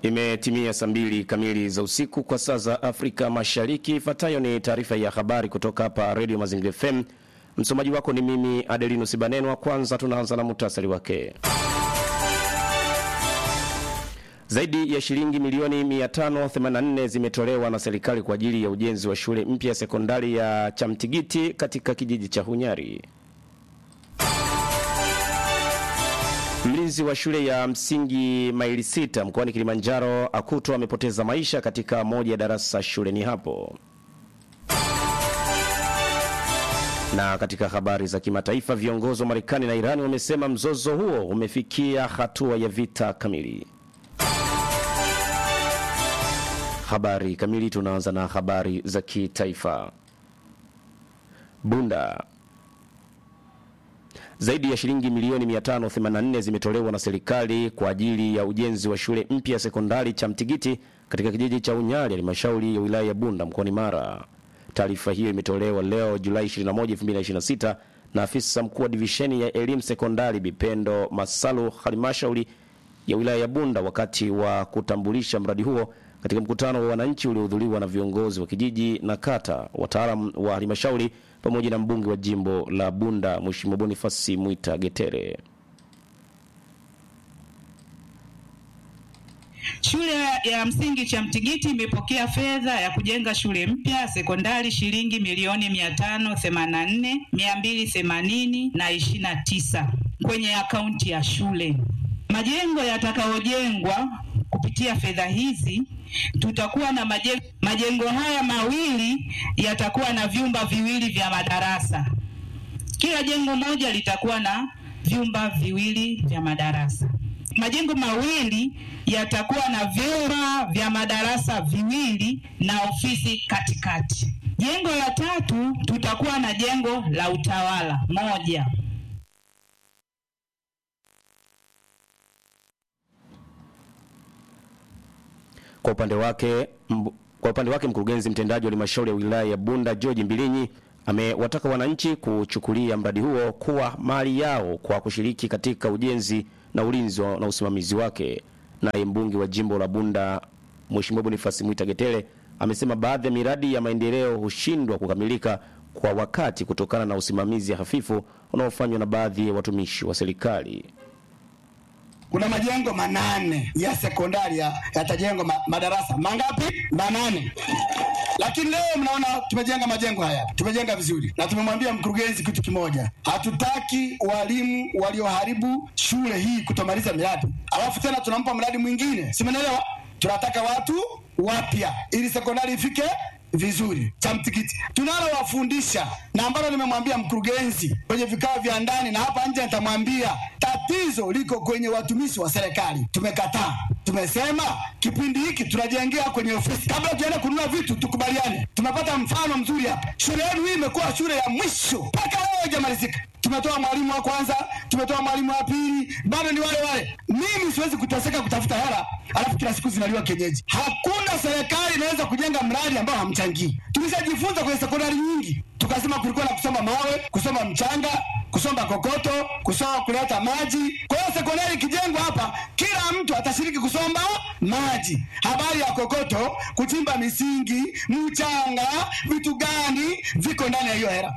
Imetimia saa mbili kamili za usiku kwa saa za Afrika Mashariki. Ifuatayo ni taarifa ya habari kutoka hapa Radio Mazingira FM. Msomaji wako ni mimi Adelino Sibanenwa. Kwanza tunaanza na muhtasari wake. Zaidi ya shilingi milioni 584 zimetolewa na serikali kwa ajili ya ujenzi wa shule mpya ya sekondari ya Chamtigiti katika kijiji cha Hunyari. Mlinzi wa shule ya msingi maili sita mkoani Kilimanjaro akutwa amepoteza maisha katika moja ya darasa shuleni hapo. Na katika habari za kimataifa, viongozi wa Marekani na Irani wamesema mzozo huo umefikia hatua ya vita kamili. Habari kamili, tunaanza na habari za kitaifa. Bunda zaidi ya shilingi milioni 584 zimetolewa na serikali kwa ajili ya ujenzi wa shule mpya ya sekondari cha Mtigiti katika kijiji cha Unyali, halmashauri ya wilaya ya Bunda mkoani Mara. Taarifa hiyo imetolewa leo Julai 21, 2026 na afisa mkuu wa divisheni ya elimu sekondari Bipendo Masalu, halmashauri ya wilaya ya Bunda, wakati wa kutambulisha mradi huo katika mkutano wa wananchi uliohudhuriwa na viongozi wa kijiji na kata, wataalam wa halmashauri pamoja na mbunge wa jimbo la Bunda Mheshimiwa Bonifasi Mwita Getere. Shule ya msingi Chamtigiti imepokea fedha ya kujenga shule mpya ya sekondari shilingi milioni mia tano themanini na nne mia mbili themanini na ishirini na tisa kwenye akaunti ya shule. Majengo yatakayojengwa kupitia fedha hizi tutakuwa na majengo, majengo haya mawili yatakuwa na vyumba viwili vya madarasa. Kila jengo moja litakuwa na vyumba viwili vya madarasa. Majengo mawili yatakuwa na vyumba vya madarasa viwili na ofisi katikati. Jengo la tatu tutakuwa na jengo la utawala moja. Kwa upande wake mbu, kwa upande wake mkurugenzi mtendaji wa halmashauri ya wilaya ya Bunda George Mbilinyi amewataka wananchi kuchukulia mradi huo kuwa mali yao kwa kushiriki katika ujenzi na ulinzi na usimamizi wake. Naye mbunge wa jimbo la Bunda Mheshimiwa Bonifasi Mwita Getere amesema baadhi ya miradi ya maendeleo hushindwa kukamilika kwa wakati kutokana na usimamizi hafifu unaofanywa na baadhi ya watumishi wa serikali. Kuna majengo manane ya sekondari yatajengwa ma, madarasa mangapi? Manane. Lakini leo mnaona tumejenga majengo haya, tumejenga vizuri, na tumemwambia mkurugenzi kitu kimoja, hatutaki walimu walioharibu shule hii kutomaliza miradi, alafu tena tunampa mradi mwingine, si mnaelewa? Tunataka watu wapya ili sekondari ifike vizuri. Chamtikiti tunalowafundisha na ambalo nimemwambia mkurugenzi kwenye vikao vya ndani na hapa nje, nitamwambia tatizo liko kwenye watumishi wa serikali. Tumekataa, tumesema kipindi hiki tunajengea kwenye ofisi, kabla tuende kununua vitu tukubaliane. Tumepata mfano mzuri hapa, shule yenu hii imekuwa shule ya mwisho mpaka leo haijamalizika. Tumetoa mwalimu wa kwanza, tumetoa mwalimu wa pili, bado ni wale wale. Mimi siwezi kuteseka kutafuta hela alafu kila siku zinaliwa kienyeji. Hakuna serikali inaweza kujenga mradi ambao hamchangii. Tulishajifunza kwenye sekondari nyingi, tukasema kulikuwa na kusoma mawe, kusoma mchanga, kusoma kokoto, kusoma kuleta maji. Kwa hiyo sekondari ikijengwa hapa, kila mtu atashiriki kusomba maji. Habari ya kokoto, kuchimba misingi, mchanga, vitu gani viko ndani ya hiyo hela.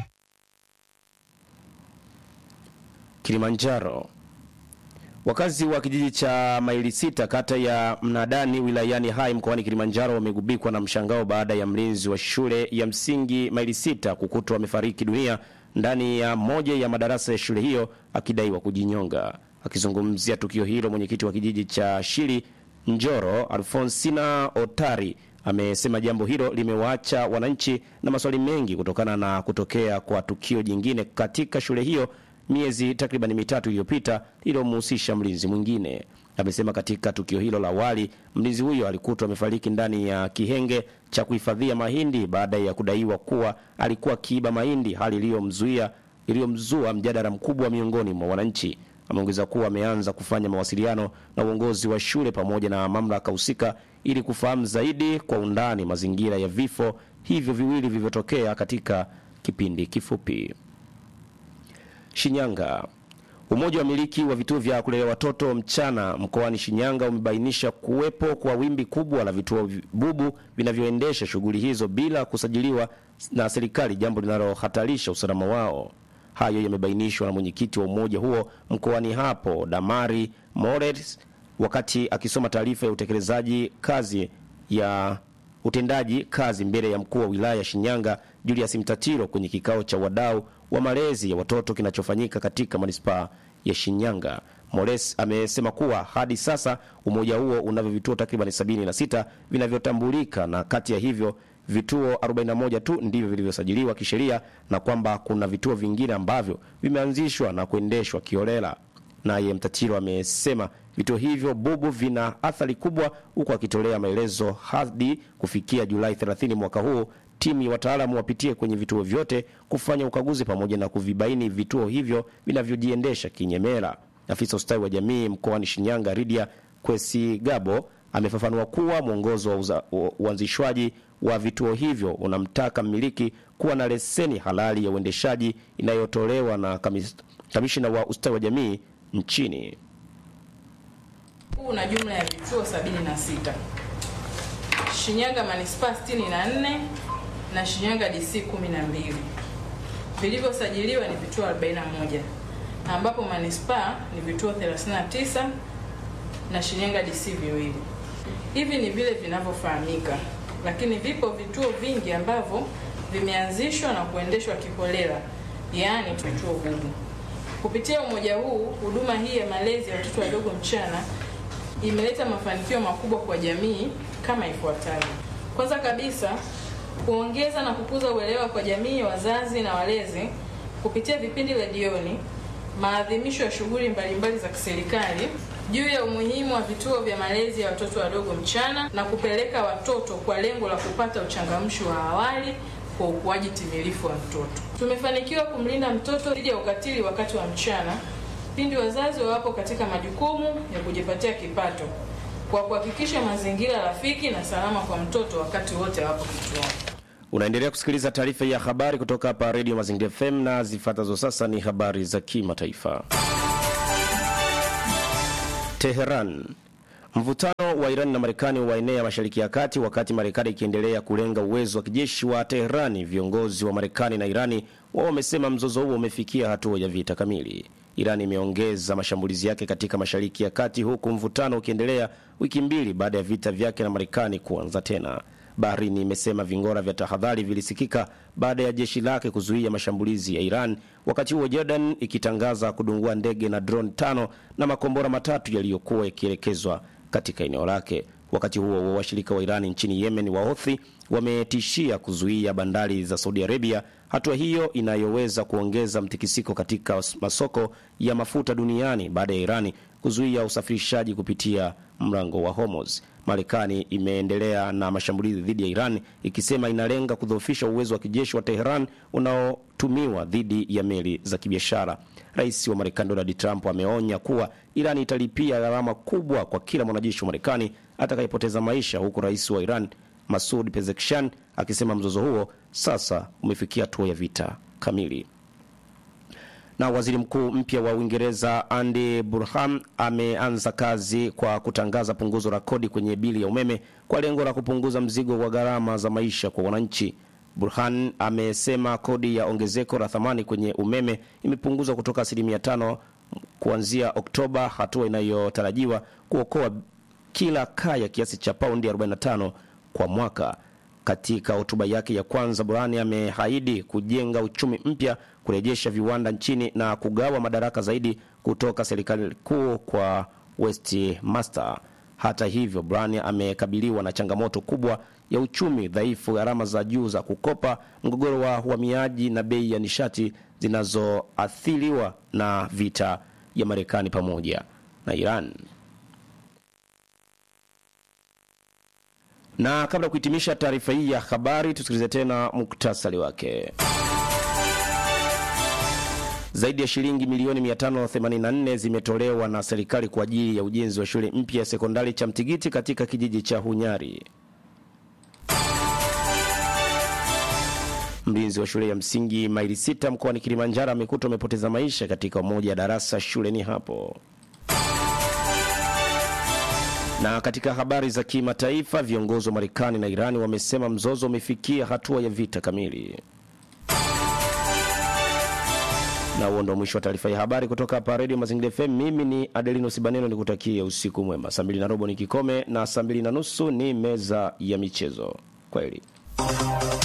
Kilimanjaro. Wakazi wa kijiji cha maili sita kata ya Mnadani wilayani Hai mkoani Kilimanjaro wamegubikwa na mshangao baada ya mlinzi wa shule ya msingi maili sita kukutwa amefariki dunia ndani ya moja ya madarasa ya shule hiyo akidaiwa kujinyonga. Akizungumzia tukio hilo, mwenyekiti wa kijiji cha Shiri Njoro Alfonsina Otari amesema jambo hilo limewaacha wananchi na maswali mengi kutokana na kutokea kwa tukio jingine katika shule hiyo miezi takriban mitatu iliyopita iliyomhusisha mlinzi mwingine. Amesema katika tukio hilo la awali mlinzi huyo alikutwa amefariki ndani ya kihenge cha kuhifadhia mahindi baada ya kudaiwa kuwa alikuwa akiiba mahindi, hali iliyomzuia iliyomzua mjadala mkubwa miongoni mwa wananchi. Ameongeza kuwa ameanza kufanya mawasiliano na uongozi wa shule pamoja na mamlaka husika ili kufahamu zaidi kwa undani mazingira ya vifo hivyo viwili vilivyotokea katika kipindi kifupi. Shinyanga. Umoja wa miliki wa vituo vya kulelea watoto mchana mkoani Shinyanga umebainisha kuwepo kwa wimbi kubwa la vituo bubu vinavyoendesha shughuli hizo bila kusajiliwa na serikali, jambo linalohatarisha usalama wao. Hayo yamebainishwa na mwenyekiti wa umoja huo mkoani hapo Damari Mores wakati akisoma taarifa ya utekelezaji kazi ya utendaji kazi mbele ya mkuu wa wilaya Shinyanga Julius Mtatiro kwenye kikao cha wadau wa malezi ya watoto kinachofanyika katika manispaa ya Shinyanga. Mores amesema kuwa hadi sasa umoja huo unavyo vituo takriban 76 vinavyotambulika na kati ya hivyo vituo 41 tu ndivyo vilivyosajiliwa kisheria na kwamba kuna vituo vingine ambavyo vimeanzishwa na kuendeshwa kiolela. Naye Mtatiro amesema vituo hivyo bubu vina athari kubwa, huku akitolea maelezo hadi kufikia Julai 30 mwaka huu timu ya wataalamu wapitie kwenye vituo vyote kufanya ukaguzi pamoja na kuvibaini vituo hivyo vinavyojiendesha kinyemela. Afisa ustawi wa jamii mkoani Shinyanga Ridia Kwesigabo amefafanua kuwa mwongozo wa uza- wa uanzishwaji wa vituo hivyo unamtaka mmiliki kuwa na leseni halali ya uendeshaji inayotolewa na kamis- kamishina wa ustawi wa jamii nchini. Huu una jumla ya vituo 76. Shinyanga manispaa 64 na Shinyanga DC 12. Vilivyosajiliwa ni vituo 41 ambapo manispaa ni vituo 39 na Shinyanga DC viwili. Hivi ni vile vinavyofahamika, lakini vipo vituo vingi ambavyo vimeanzishwa na kuendeshwa kiholela, yaani vituo bubu. Kupitia umoja huu, huduma hii ya malezi ya watoto wadogo mchana imeleta mafanikio makubwa kwa jamii kama ifuatavyo. Kwanza kabisa, kuongeza na kukuza uelewa kwa jamii, wazazi na walezi kupitia vipindi redioni, maadhimisho ya shughuli mbalimbali za kiserikali juu ya umuhimu wa vituo vya malezi ya watoto wadogo mchana na kupeleka watoto kwa lengo la kupata uchangamsho wa awali kwa ukuaji timilifu wa mtoto. Tumefanikiwa kumlinda mtoto dhidi ya ukatili wakati wa mchana pindi wazazi wawapo katika majukumu ya kujipatia kipato kwa kuhakikisha mazingira rafiki na salama kwa mtoto wakati wote wapo kituoni. Unaendelea kusikiliza taarifa ya habari kutoka hapa Radio Mazingira FM na zifuatazo sasa ni habari za kimataifa. Teheran. Mvutano wa Iran na Marekani waenea Mashariki ya Kati wakati Marekani ikiendelea kulenga uwezo wa kijeshi wa Teherani. Viongozi wa Marekani na Irani wao wamesema mzozo huo umefikia hatua ya vita kamili. Iran imeongeza mashambulizi yake katika Mashariki ya Kati huku mvutano ukiendelea wiki mbili baada ya vita vyake na Marekani kuanza tena. Bahrain imesema vingora vya tahadhari vilisikika baada ya jeshi lake kuzuia mashambulizi ya Iran, wakati huo Jordan ikitangaza kudungua ndege na drone tano na makombora matatu yaliyokuwa yakielekezwa katika eneo lake. Wakati huo huo, washirika wa Iran nchini Yemen wa Houthi wametishia kuzuia bandari za Saudi Arabia, hatua hiyo inayoweza kuongeza mtikisiko katika masoko ya mafuta duniani baada ya Irani kuzuia usafirishaji kupitia mlango wa Hormuz. Marekani imeendelea na mashambulizi dhidi ya Iran ikisema inalenga kudhoofisha uwezo wa kijeshi wa Teheran unaotumiwa dhidi ya meli za kibiashara. Rais wa Marekani Donald Trump ameonya kuwa Iran italipia gharama kubwa kwa kila mwanajeshi wa Marekani atakayepoteza maisha, huku rais wa Iran Masud Pezeshkian akisema mzozo huo sasa umefikia hatua ya vita kamili. Na waziri mkuu mpya wa Uingereza Andy Burham ameanza kazi kwa kutangaza punguzo la kodi kwenye bili ya umeme kwa lengo la kupunguza mzigo wa gharama za maisha kwa wananchi. Burhan amesema kodi ya ongezeko la thamani kwenye umeme imepunguzwa kutoka asilimia tano kuanzia Oktoba, hatua inayotarajiwa kuokoa kila kaya kiasi cha paundi 45 kwa mwaka. Katika hotuba yake ya kwanza, Burhani ameahidi kujenga uchumi mpya, kurejesha viwanda nchini na kugawa madaraka zaidi kutoka serikali kuu kwa Westminster. Hata hivyo, Burhani amekabiliwa na changamoto kubwa ya uchumi dhaifu, gharama za juu za kukopa, mgogoro wa uhamiaji na bei ya nishati zinazoathiriwa na vita ya Marekani pamoja na Iran. Na kabla ya kuhitimisha taarifa hii ya habari, tusikilize tena muktasari wake. Zaidi ya shilingi milioni 584 zimetolewa na serikali kwa ajili ya ujenzi wa shule mpya ya sekondari cha Mtigiti katika kijiji cha Hunyari. Mlinzi wa shule ya msingi maili sita mkoani Kilimanjaro amekutwa amepoteza maisha katika moja ya darasa shuleni hapo. Na katika habari za kimataifa, viongozi wa Marekani na Irani wamesema mzozo umefikia hatua ya vita kamili. Na huo ndo mwisho wa taarifa ya habari kutoka hapa Radio Mazingira FM. Mimi ni Adelino Sibaneno, nikutakie usiku mwema. Saa mbili na robo ni kikome na saa mbili na nusu ni meza ya michezo. Kwaheri.